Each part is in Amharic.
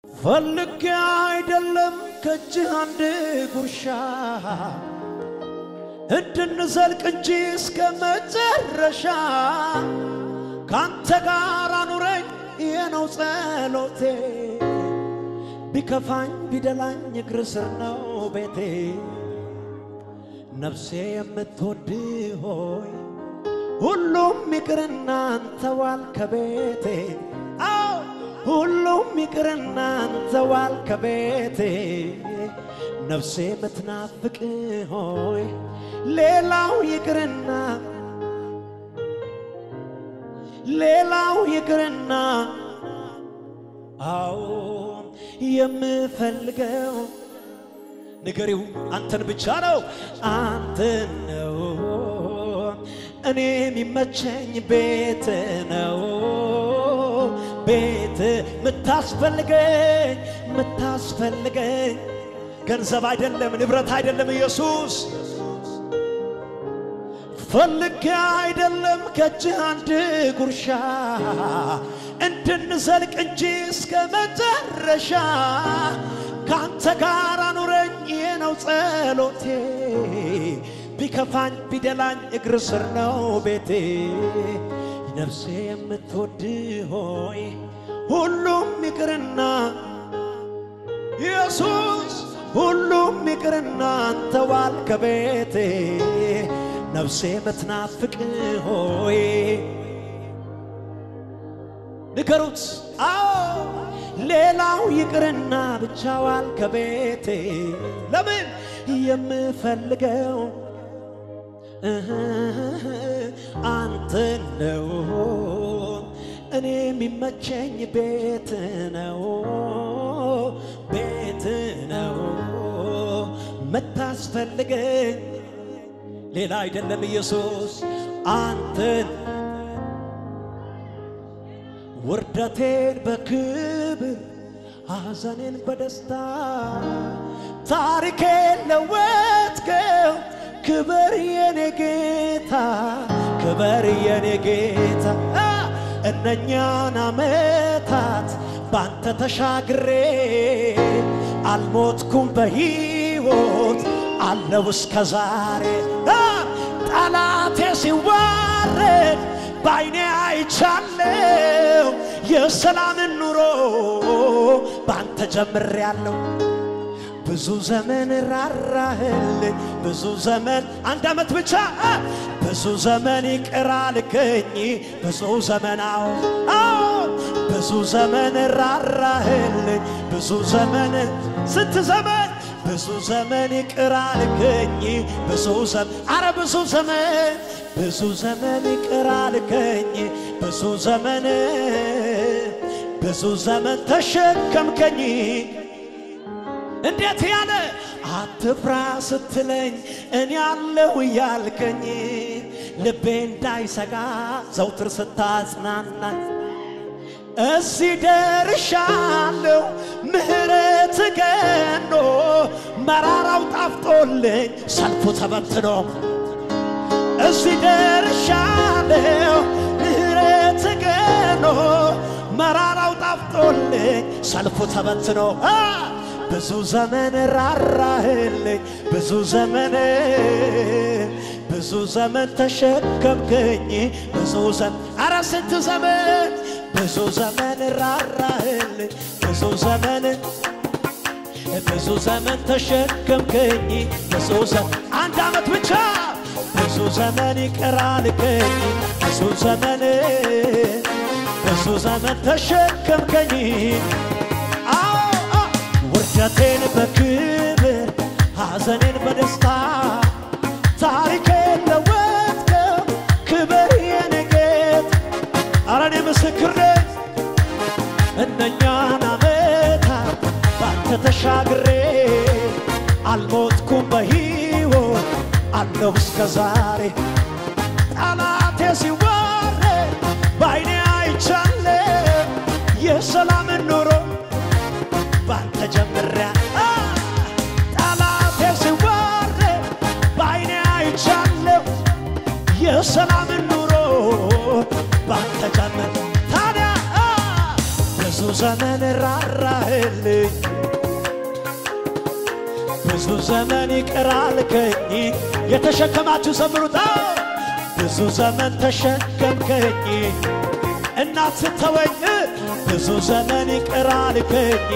ፈልጌ አይደለም ከእጅህ አንድ ጉርሻ እንድንዘልቅ እንጂ እስከ መጨረሻ ካንተ ጋር አኑረኝ የነው ጸሎቴ። ቢከፋኝ ቢደላኝ እግር ስር ነው ቤቴ። ነፍሴ የምትወድ ሆይ ሁሉም ይቅርና አንተ ዋል ከቤቴ አዎ ሁሉም ይቅርና አንተ ዋል ከቤቴ ነፍሴ የምትናፍቅ ሆይ ሌላው ይቅርና ሌላው ይቅርና አዎ የምፈልገው ንገሪው አንተን ብቻ ነው አንተን ነው እኔ የሚመቸኝ ቤት ነው ቤት ምታስፈልገኝ ምታስፈልገኝ ገንዘብ አይደለም ንብረት አይደለም ኢየሱስ ፈልጌ አይደለም ከእጅህ አንድ ጉርሻ እንድንዘልቅ እንጂ እስከ መጨረሻ ካንተ ጋር አኑረኝ ይህ ነው ጸሎቴ። ቢከፋኝ ቢደላኝ እግር ስር ነው ቤቴ። ነፍሴ የምትወድ ሆይ ሁሉም ይቅርና ኢየሱስ ሁሉም ይቅርና አንተ ዋል ከቤቴ ነፍሴ የምትናፍቅ ሆይ ንገሩት። አዎ ሌላው ይቅርና ብቻ ዋል ከቤቴ ለምን የምፈልገው አንተ ነው። እኔ የሚመቸኝ ቤት ነው ቤት ነው መታስፈልገኝ ሌላ አይደለም ኢየሱስ አንተን ውርደቴን በክብር ሐዘኔን በደስታ ታሪኬን ለወጥከው ክበር የኔ ጌታ ክበር የኔ ጌታ እነኛን አመታት ባንተ ተሻግሬ አልሞትኩም በሕይወት አለው እስከ ዛሬ ጠላቴ ሲዋረድ በዓይኔ አይቻለው የሰላምን ኑሮ ባንተ ጀምሬያለሁ። ብዙ ዘመን ራራህልኝ ብዙ ዘመን አንድ ዓመት ብቻ ብዙ ዘመን ይቅር አልከኝ ብዙ ዘመን አዎ አዎ ብዙ ዘመን ራራህልኝ ብዙ ዘመን ስንት ዘመን ብዙ ዘመን ይቅር አልከኝ ብዙ ዘመን አረ ብዙ ዘመን ብዙ ዘመን ይቅር አልከኝ ብዙ ዘመን ብዙ ዘመን ተሸከምከኝ እንዴት ያለ አትፍራ ስትለኝ እኔ አለሁ እያልከኝ ልቤ እንዳይሰጋ ዘውትር ስታጽናናኝ እዚህ ደርሻለሁ ምሕረት ገኖ መራራው ጣፍጦልኝ ሰልፉ ተበትኖ እዚህ ደርሻለሁ ምሕረት ገኖ መራራው ጣፍጦልኝ ሰልፉ ተበትኖ ብዙ ዘመን ራራህልኝ ብዙ ዘመን ብዙ ዘመን ተሸከምከኝ ብዙ ዘመን አረ ስንት ዘመን ብዙ ዘመን ራራህልኝ ብዙ ዘመን ብዙ ዘመን ተሸከምከኝ ብዙ ዘመን አንድ ዓመት ብቻ ብዙ ዘመን ይቅር አልከኝ ብዙ ዘመን ብዙ ዘመን ተሸከምከኝ ውርደቴን በክብር ሐዘኔን በደስታ ታሪኬን ለወጥከው ክብር የኔ ጌታ አረ እኔ ምስክር ነኝ እነኛን ዓመታት ባንተ ተሻግሬ አልሞትኩም በሕይወት አለሁ እስከ ዛሬ ጠላቴ ሲዋረድ በዓይኔ አይቻለሁ የሰላምን ኑሮ ባንተ ጀምሪያ ጠላቴ ሲዋረድ በዓይኔ አይቻለሁ የሰላምን ኑሮ ባንተ ጀምር ታዲያ ብዙ ዘመን ራራህል ራራህልኝ ብዙ ዘመን ይቅር አልከኝ የተሸከማችሁ ዘምሩታ ብዙ ዘመን ተሸከምከኝ እናት ስተወኝ ብዙ ዘመን ይቅር አልከኝ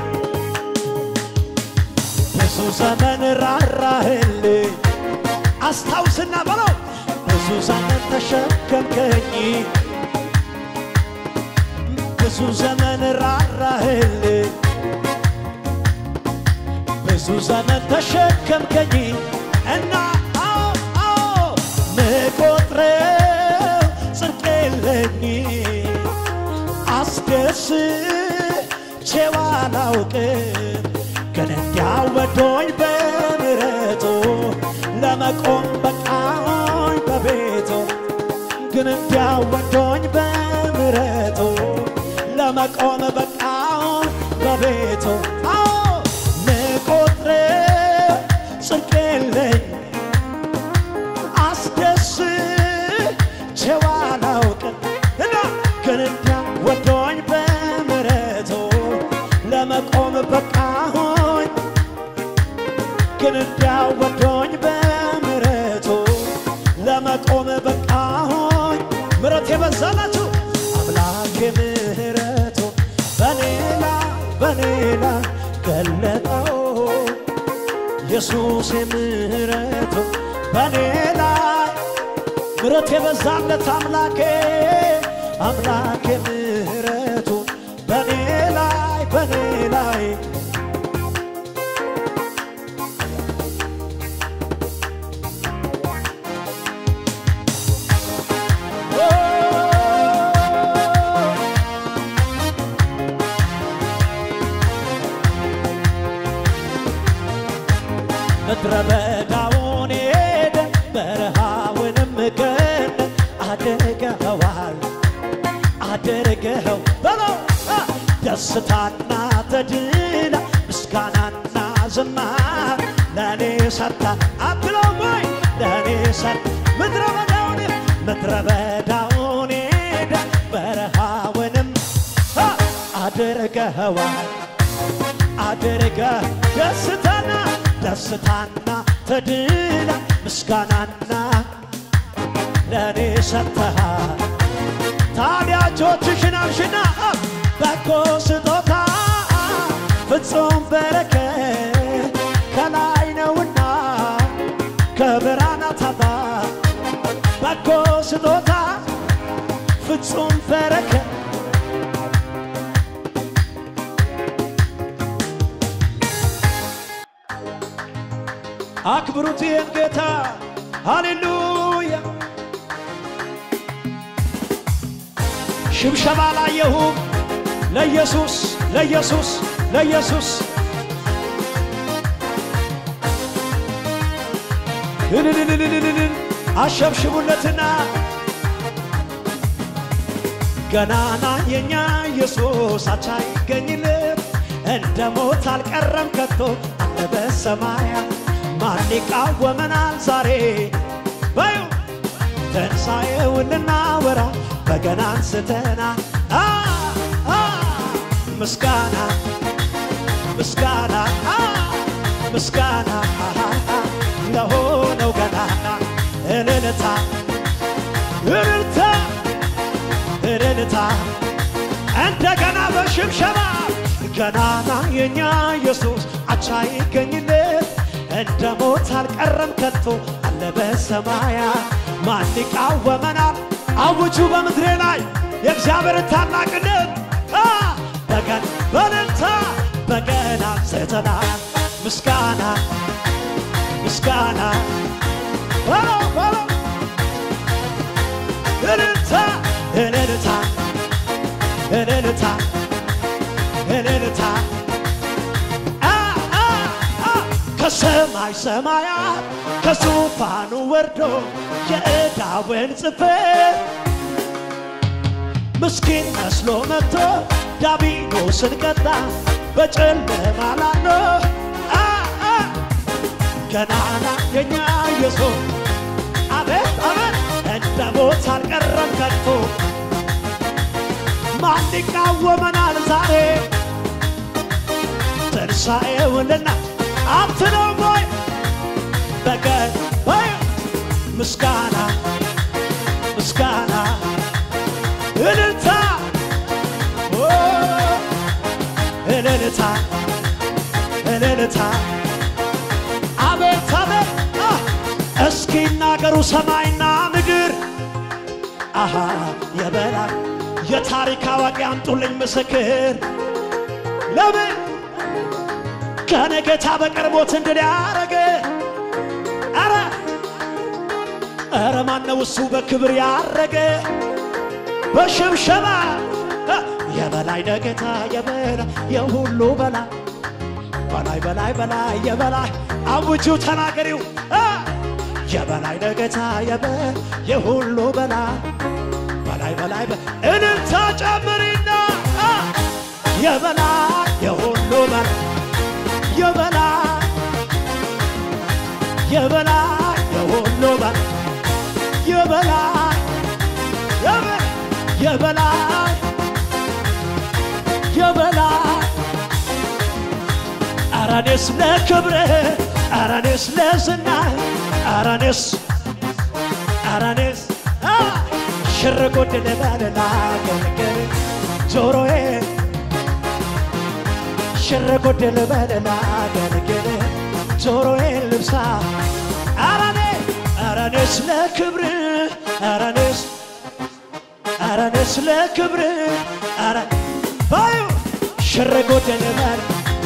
ብዙ ዘመን ራራህልኝ አስታውስና በለው ብዙ ዘመን ተሸከምከኝ ብዙ ዘመን ራራህልኝ ብዙ ዘመን ተሸከምከኝ እና አዎ አዎ ምቆጥረው ጽድቅ የለኝ አስደስቼው አላውቅም ግን እንዲያው ወዶኝ በምሕረቱ ለመቆም በቃኝ በቤቱ ግን እንዲያው ወዶኝ በምሕረቱ ለመቆም በቃኝ በቤቱ አዎ ምቆጥረው ጽድቅ የለኝ አስደስቼው አላውቅም እና ግን እንዲያው ወዶኝ በምሕረቱ ለመቆም በቃሆኝ ግን እንዲያው ወዶኝ በምሕረቱ ለመቆም በቃሆኝ ምሕረት የበዛላችሁ አምላክ ምሕረቱ በኔላ በኔላ ገለጠው ኢየሱስ ምሕረቱ በኔ ላይ ምሕረት የበዛለት አምላኬ አምላኬ ምሕረቱ በኔ ላይ በኔ ላይ ምድረ በዳውን ሄደ በረሃውንም ገነ አድርገኸዋል አድርገኸው በለው አ! ደስታና ተድላ ምስጋናና ዝማር ለእኔ ሰታ አትለው ወይ ለእኔ ሰታ ምድረ በዳውን ምድረ በዳውን ሄደ በረሃውንም አ! አድርገኸዋል አድርገ ደስታና ደስታና ተድላ ምስጋናና ለእኔ ሰጥተሃል። ታዲያ እጆችሽን አንሽና በጎ ስጦታ ፍጹም በረከት ከላይ ነውና ከብርሃናት አባት በጎ ስጦታ ፍጹም በረከት አክብሩት ይህን ጌታ ሃሌሉያ። ሽብሸባ ላየሁም ለኢየሱስ ለኢየሱስ ለኢየሱስ እልልልልልልል አሸብሽቡለትና ገናና የኛ ኢየሱስ አቻ ይገኝለት እንደ ሞት አልቀረም ከቶ አለ በሰማያት ማን ይቃወመናል ዛሬ በዩ ትንሣኤውን ልናወራ በገና አንስተና አ አ ምስጋና ምስጋና አ ምስጋና አ አ ለሆነው ገናና እልልታ እልልታ እልልታ እንደገና በሽብሸባ ገናና የኛ ኢየሱስ አቻ ይገኝለት እንደ ሞት አልቀረም ከቶ አለ በሰማያ ማን ይቃወመናል? አውጁ በምድሬ ላይ የእግዚአብሔርን ታላቅነት አ በገን በእልልታ በገና አንስተናል ምስጋና ምስጋና በለው በለው እልልታ እልልታ እልልታ እልልታ አ አ አ ከሰማይ ሰማያት ከዙፋኑ ወርዶ የዕዳውን ጽሕፈት ምስኪን መስሎ መጥቶ ዲያብሎስን ቀጣ በጨለማ ላኖ አ አ ገናና የኛ ኢየሱስ አቤት አቤት እንደ ሞት አልቀረም ከቶ ማን ይቃወመናል ዛሬ ትንሣኤውንና አትነው ወይ በቀን ወይ ምስጋና ምስጋና እልልታ ኦ፣ እልልታ እልልታ አቤት አቤት አ፣ እስኪ ናገሩ ሰማይና ምድር አሃ የበላይ የታሪክ አዋቂ አምጡልኝ ምስክር ለምን ከነ ጌታ በቀር ሞት እንድል ያረገ አረ አረ ማነው እሱ በክብር ያረገ በሽብሸባ እ፣ የበላይ ነጌታ የበላይ የሁሉ በላይ በላይ በላይ በላይ የበላይ አውጁ ተናገሪው እ፣ የበላይ ነጌታ የበላይ የሁሉ በላይ በላይ በላይ በ- እልልታ ጨምሪና እ፣ የበላይ የሁሉ በላይ የበላይ የበላይ የሁሉ በላይ የበላይ የበ- የበላይ የበላይ ኧረ እኔስ ለክብርህ ኧረ እኔስ ለዝናህ ኧረ እኔስ ኧረ እኔስ አ፣ ሽር ጉድ ልበል ላገልግል ጆሮዬ ሽር ጉድ ልበል ላገልግል ጆሮዬ ልብሳ ኧረ እኔ ኧረ እኔስ ለክብርህ ኧረ እኔስ ኧረ እኔስ ለክብርህ ኧረ ባዩ ሽር ጉድ ልበል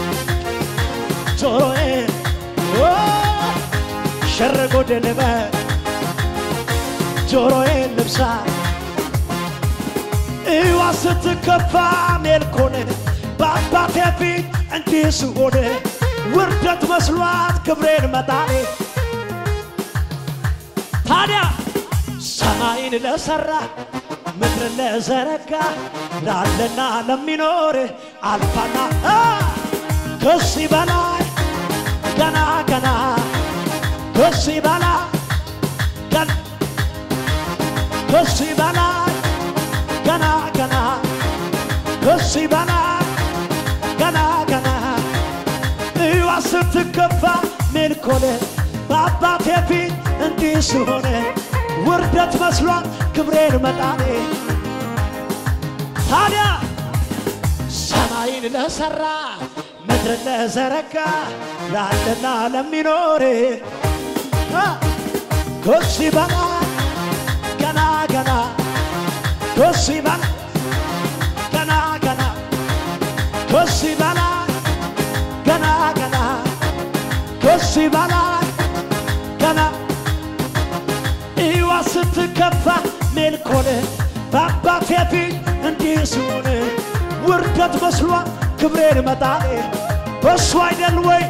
ጆሮዬ ኦ፣ ሽር ጉድ ልበል ጆሮዬን ልብሳ እዋ ስትከፋ ሜልኮንን በአባቴ ፊት እንዲህ ስሆን ውርደት መስሏት ክብሬን መጣኔ ታዲያ ሰማይን ለሠራ ምድርን ለዘረጋ ላለና ለሚኖር አልፋና አ፣ ከዚህ በላይ ገና ገና ከዚህ በላይ ገና ከዚህ በላይ ገና ገና ከዚህ በላይ ገና ገና እዋ ስትከፋ ሜልኮነ በአባቴ ፊት እንዲህ ስሆነ ውርደት መስሏት ክብሬን መጣኔ ታዲያ ሰማይን ለሠራ ምድርን ለዘረጋ ላለና ለሚኖር አ፣ ከዚህ በላይ ገና ገና ከዚህ በላይ ገና ገና ከዚህ በላይ ገና ገና ከዚህ በላይ ገና እዋ ስትከፋ ሜልኮን በአባቴ ፊት እንዲህ ስሆን ውርደት መስሏ ክብሬን መጣኔ በሱ አይደል ወይ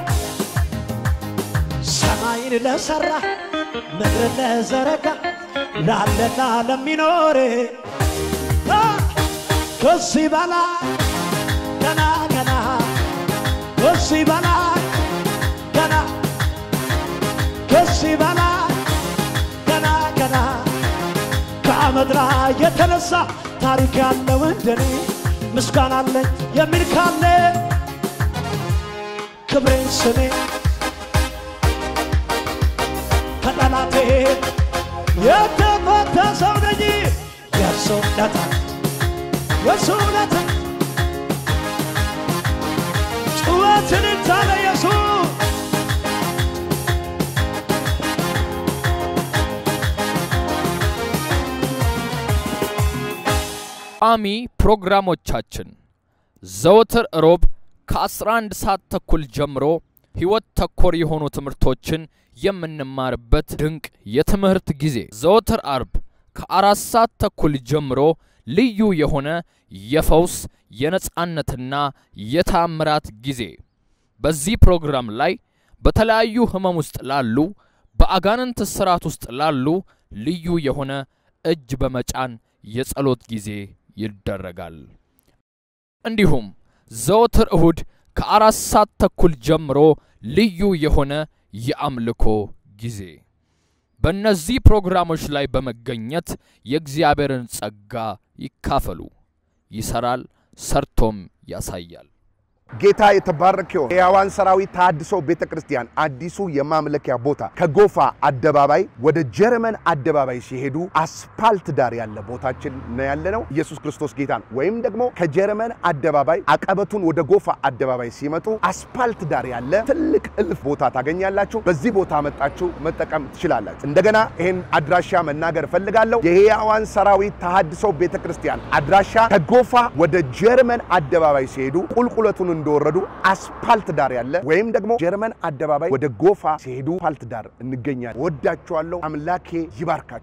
ሰማይን ለሠራ ምድርን ለዘረጋ ላለና ለሚኖር አ፣ ከዚህ በላይ ገና ገና ከዚህ በላይ ገና ከዚህ በላይ ገና ገና ከአመድ ላይ የተነሳ ታሪክ ያለው እንደኔ ምስጋና አለኝ የሚል ካለ ክብሬን ስሜ ከጠላቴ የተፈታ ሰው ነኝ የእሱ ውለታ የእሱ ውለታ ጩኸትን ታለ ኢየሱስ ቋሚ ፕሮግራሞቻችን ዘወትር ሮብ ከ11 ሰዓት ተኩል ጀምሮ ሕይወት ተኮር የሆኑ ትምህርቶችን የምንማርበት ድንቅ የትምህርት ጊዜ። ዘወትር አርብ ከአራት ሰዓት ተኩል ጀምሮ ልዩ የሆነ የፈውስ የነጻነትና የታምራት ጊዜ። በዚህ ፕሮግራም ላይ በተለያዩ ህመም ውስጥ ላሉ በአጋንንት ስርዓት ውስጥ ላሉ ልዩ የሆነ እጅ በመጫን የጸሎት ጊዜ ይደረጋል። እንዲሁም ዘወትር እሁድ ከአራት ሰዓት ተኩል ጀምሮ ልዩ የሆነ የአምልኮ ጊዜ። በእነዚህ ፕሮግራሞች ላይ በመገኘት የእግዚአብሔርን ጸጋ ይካፈሉ። ይሰራል፣ ሰርቶም ያሳያል። ጌታ የተባረከ ይሁን። የሕያዋን ሰራዊት ተሐድሶ ቤተ ክርስቲያን አዲሱ የማምለኪያ ቦታ ከጎፋ አደባባይ ወደ ጀርመን አደባባይ ሲሄዱ አስፓልት ዳር ያለ ቦታችን ነው ያለ ነው። ኢየሱስ ክርስቶስ ጌታ ነው። ወይም ደግሞ ከጀርመን አደባባይ አቀበቱን ወደ ጎፋ አደባባይ ሲመጡ አስፓልት ዳር ያለ ትልቅ እልፍ ቦታ ታገኛላችሁ። በዚህ ቦታ መጣችሁ መጠቀም ትችላላችሁ። እንደገና ይህን አድራሻ መናገር እፈልጋለሁ። የሕያዋን ሰራዊት ተሐድሶ ቤተ ክርስቲያን አድራሻ ከጎፋ ወደ ጀርመን አደባባይ ሲሄዱ ቁልቁለቱን እንደወረዱ አስፓልት ዳር ያለ ወይም ደግሞ ጀርመን አደባባይ ወደ ጎፋ ሲሄዱ አስፓልት ዳር እንገኛለን። ወዳችኋለሁ። አምላኬ ይባርካችሁ።